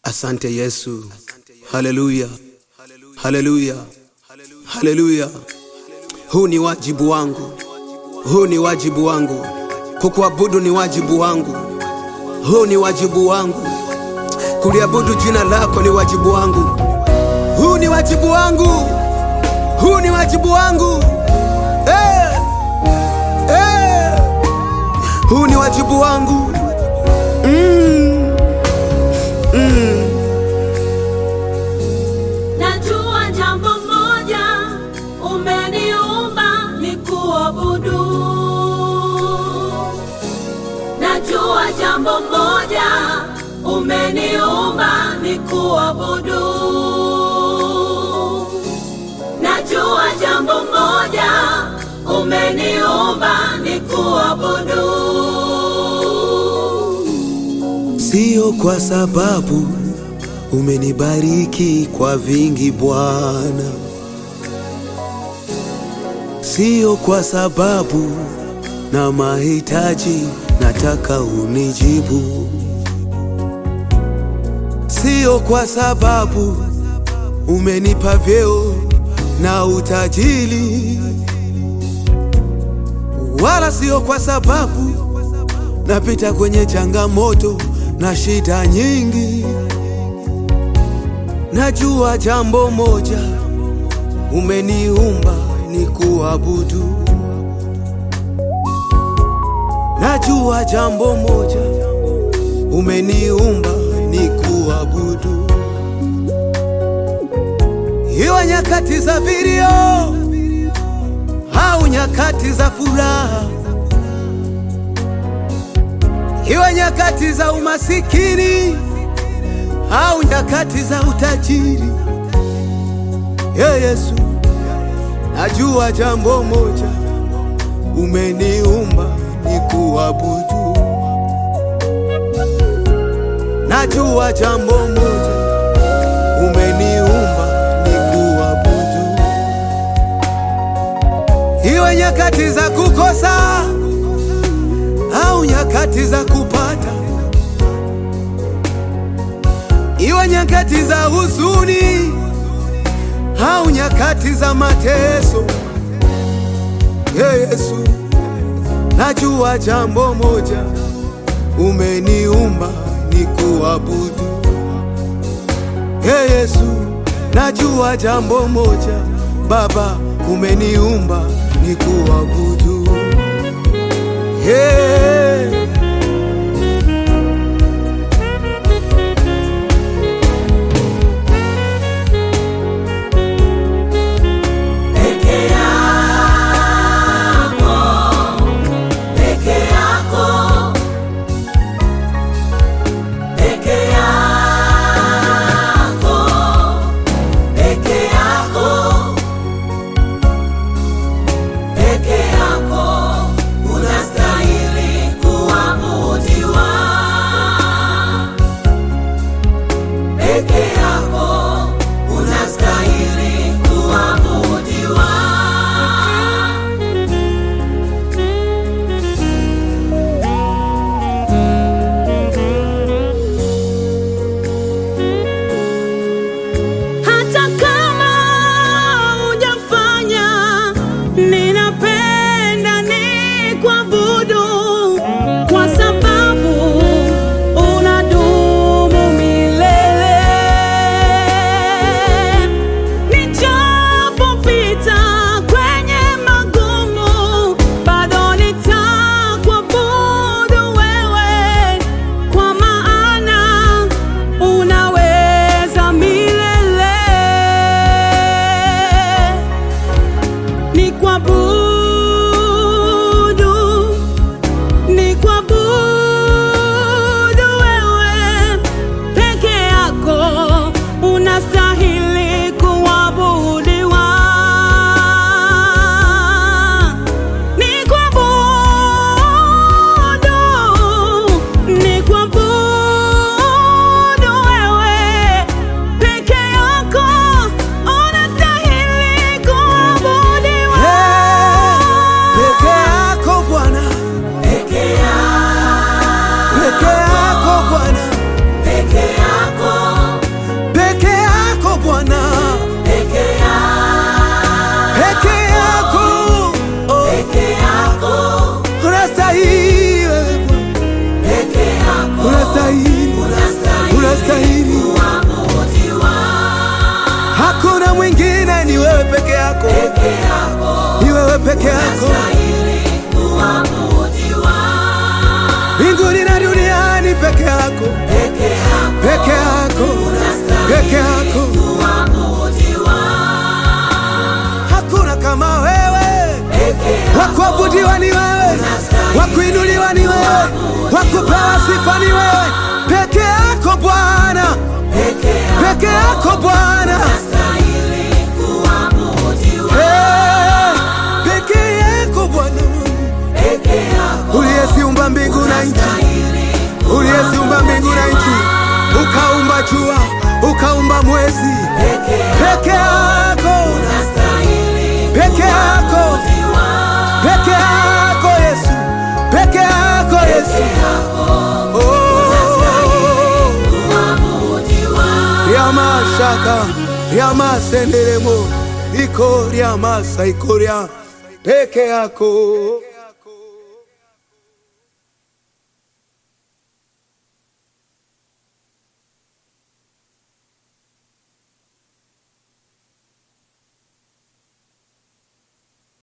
Asante Yesu, haleluya, haleluya, haleluya. Huu ni wajibu wangu, huu ni wajibu wangu, kukuabudu ni wajibu wangu, huu ni wajibu wangu, kuliabudu jina lako ni wajibu wangu, huu ni wajibu wangu, huu ni wajibu wangu eh, eh, huu ni wajibu wangu mm, mm. Najua jambo moja, umeniumba nikuabudu. Najua jambo moja, umeniumba nikuabudu. Najua jambo moja, umeniumba nikuabudu. Sio kwa sababu umenibariki kwa vingi Bwana, sio kwa sababu na mahitaji nataka unijibu, sio kwa sababu umenipa vyeo na utajiri, wala sio kwa sababu napita kwenye changamoto na shida nyingi. Najua jambo moja, umeniumba ni kuabudu. Najua jambo moja, umeniumba ni kuabudu. Iwe nyakati za vilio au nyakati za furaha iwe nyakati za umasikini au nyakati za utajiri. Ye Yesu, najua jambo moja, umeniumba ni kuabudu. Najua jambo moja, umeniumba ni kuabudu. Iwe nyakati za kukosa au nyakati za kupata, iwe nyakati za huzuni au nyakati za mateso. Ye Yesu, najua jambo moja, umeniumba ni kuabudu. Ye Yesu, najua jambo moja, Baba, umeniumba ni kuabudu. Hey. Peke yako, peke yako, peke yako, peke yako, peke yako, unastahili kuwa peke yako, unastahili kuabudiwa. mbinguni na duniani peke yako, Peke yako peke yako, peke yako. kuabudiwa. Hakuna kama wewe, Peke yako wa kuabudiwa ni wewe, wa kuinuliwa ni wewe, wa kupewa sifa ni wewe, peke yako Bwana, peke yako peke yako Bwana. unastahili kuabudiwa. Hey, peke yako Bwana Mungu Peke yako uliyeziumba mbingu na nchi, unastahili uliyeziumba mbingu na nchi, ukaumba jua, ukaumba mwezi, peke yako peke yako, unastahili peke yako, kuabudiwa. peke yako Yesu, peke yako Yesu. Oh, Kuabudiwa. ryamashaka ryamasenderemo iko ryamasa ikoria peke yako